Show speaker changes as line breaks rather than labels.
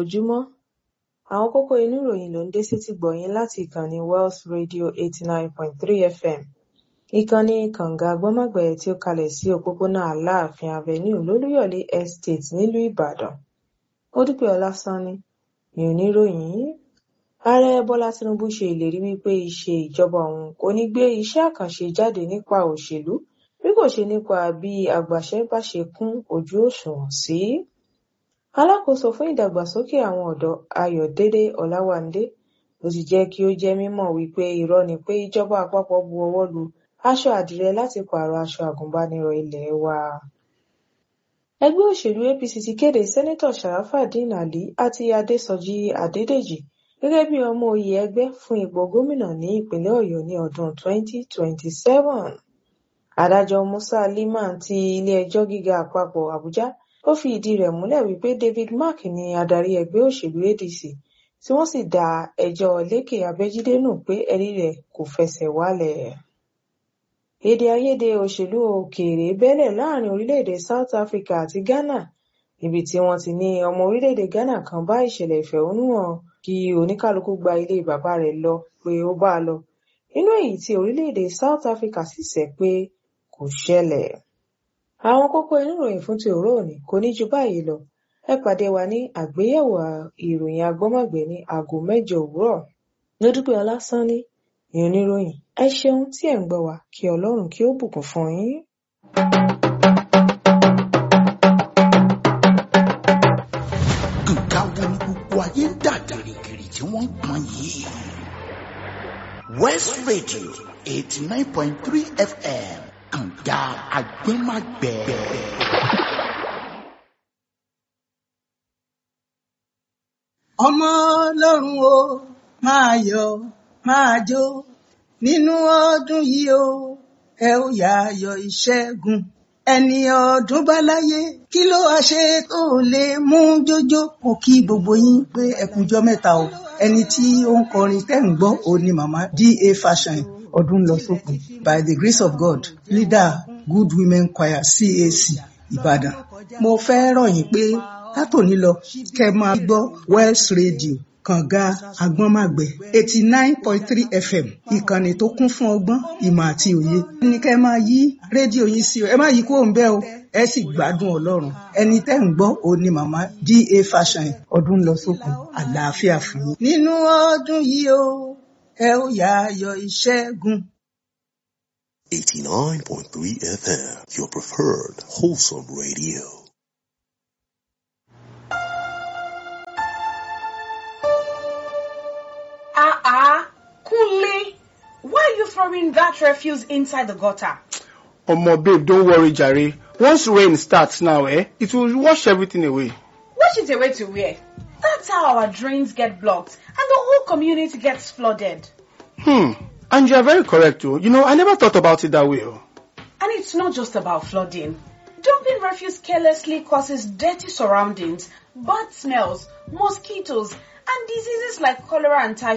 ojúmọ́ àwọn kókó inú ìròyìn ló ń dé sétí gbọ̀yìn láti ìkànnì Wells Radio eighty nine point three FM ìkànnì kànga gbọ́mọ̀gbẹ́ tí ó kalẹ̀ sí òpópónà Aláàfin Avenue lólúyọ̀lé Estate nílùú Ìbàdàn Modúpẹ́ Ọlásánní ni oníròyìn yìí ààrẹ Bọ́lá Tinubu ṣe ìlérí wípé ìṣe ìjọba òun kò ní gbé iṣẹ́ àkànṣe jáde nípa òṣèlú bí kò ṣe nípa bí agbaṣẹ́ bá ṣe kún ojú òṣùwọ̀n sí. alákòóso fún ìdàgbàsókè àwọn ọ̀dọ́ Ayọ̀délé Ọláwándé ló ti jẹ́ kí ó jẹ́ mímọ̀ wípé irọ́ ni pé ìjọba àpapọ̀ bu ọwọ́ lu aṣọ àdìrẹ láti pààrọ̀ aṣọ àgùnbánirọ̀ ilé wa. ẹgbẹ́ òṣèlú APC ti kéde sẹ́nẹ́tọ̀ Sharafadeen Ali àti Adésọjí Adédèjì gẹ́gẹ́ bí ọmọ oyè ẹgbẹ́ fún ipò gómìnà ní ìpínlẹ̀ Ọ̀yọ́ ní ọdún 2027. Adájọ́ Musa Liman ti ilé-ẹjọ́ gíga àpapọ̀ Àbújá ó fi ìdí rẹ̀ múlẹ̀ wípé David Mark ni adarí ẹgbẹ́ òṣèlú ADC tí wọ́n sì dá ẹjọ́ Lékè Abẹ́jídé nù pé ẹ̀rí rẹ̀ kò fẹsẹ̀ wálẹ̀. Èdè àìyedè òṣèlú òkèèrè bẹ́lẹ̀ láàrin orílẹ̀-èdè South Africa àti Ghana níbi tí wọ́n ti ní ọmọ orílẹ̀-èdè Ghana kan bá ìṣẹ̀lẹ̀ ìfẹ̀hónúhàn kí oníkálukú gba ilé bàbá rẹ̀ lọ pé ó bá a lọ nínú èyí tí orílẹ̀-èdè South Africa sì sẹ́ pé kò ṣẹlẹ̀. àwọn kókó inú ìròyìn fún ti òwúrọ̀ òní kò ní ju báyìí lọ ẹ pàdé wa ní àgbéyẹ̀wò ìròyìn agbọ́mọ̀gbẹ́ ní aago mẹ́jọ òwúrọ̀ Lódúpẹ́ Ọlásánní ni oníròyìn ẹ ṣeun tí ẹ̀ ń gbọ́ wa kí Ọlọ́run kí ó bùkún fún yín.
nǹkan wo ni gbogbo ayé ń dà gìrìgìrì tí wọ́n ń pọn yìí. West Radio eighty nine point three FM kànga agbẹ́màgbẹ́.
ọmọ ọlọ́run o máa yọ̀ máa jó nínú ọdún yìí o ẹ ó yá yọ̀ ìṣẹ́gun ẹni ọdún bá láyé kí ló wá ṣe tó lè mú jójó mo kí gbogbo yín pé ẹkùnjọ mẹ́ta o ẹni tí ó ń kọrin tẹ́ ń gbọ́ òun ni màmá da fashion ọdún lọ sópin by the grace of God leader good women choir CAC Ìbàdàn mo fẹ́ rọ̀ yín pé látòní lọ kẹ́ máa gbọ́ Wells Radio kànga agbọ́nmàgbẹ́ eighty nine point three fm ìkànnì tó kún fún ọgbọ́n ìmọ̀ àti òye. ní kẹ́ máa yí rédíò yín sí o ẹ má yí kúrò ń bẹ̀ o ẹ sì gbádùn ọlọ́run ẹni tẹ́ ń gbọ́ òun ni màmá da fashion ọdún lọ sókun àlàáfíà fún yín. nínú ọdún yìí o ẹ ó yá ayọ̀ ìṣẹ́gun.
89.3 FM, your preferred wholesome radio.
Ah ah, Kunle, why are you throwing that refuse inside the gutter?
Omo babe, don't worry jare. Once rain starts now, eh, it will wash everything away.
Wash it away to where? That's how our drains get blocked and the whole community gets flooded.
Hmm, and you are very correct too. You know, I never thought about it that way. oh.
And it's not just about flooding. Dumping refuse carelessly causes dirty surroundings, bad smells, mosquitoes, and diseases like cholera and typhoid.